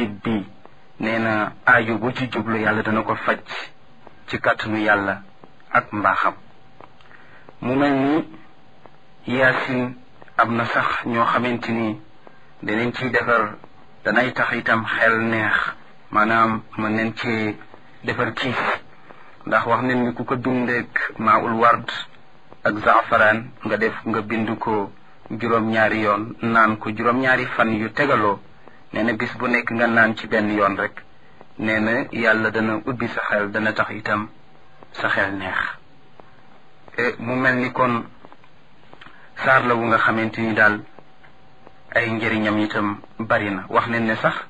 jullit bi nee na aajo bu ci jublu yàlla dana ko faj ci kàttanu yàlla ak mbaaxam mu mel ni yaasin am na sax ñoo xamante ni danañ ciy defar danay tax itam xel neex maanaam mën nañ ci defar kiis ndax wax nañ ni ku ko bindeek maaul ward ak zaafaraan nga def nga bind ko juróom-ñaari yoon naan ko juróom-ñaari fan yu tegaloo nee na bis bu nekk nga naan ci benn yoon rek nee na yàlla dana ubbi sa xel dana tax itam sa xel neex mu mel ni kon saar la wu nga xamante ni daal ay njëriñam itam bari na wax nañ ne sax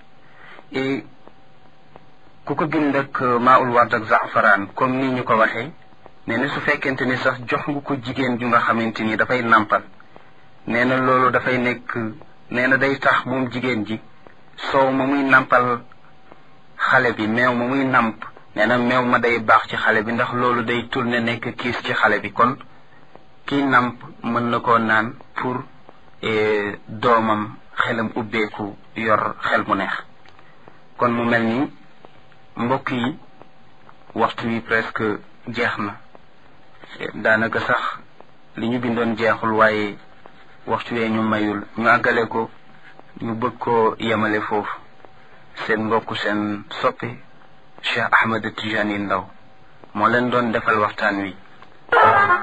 ku ko bind ak maaul ward ak zaafaraan comme nii ñu ko waxee nee na su fekkente ni sax jox nga ko jigéen ju nga xamante ni dafay nàmpal nee na loolu dafay nekk nee na day tax moom jigéen ji soow ma muy nàmpal xale bi meew ma muy nàmp nee na meew ma day baax ci xale bi ndax loolu day tourné nekk kiis ci xale bi kon kii nàmp mën na koo naan pour doomam xelam ubbeeku yor xel mu neex kon mu mel ni mbokk yi waxtu wi presque jeex na daanaka sax li ñu bindoon jeexul waaye waxtu wee ñu mayul ñu àggale ko ñu bëgg koo yemale foofu seen mbokk seen soppi Cheikh Ahmed Tijani Ndaw moo leen doon defal waxtaan wi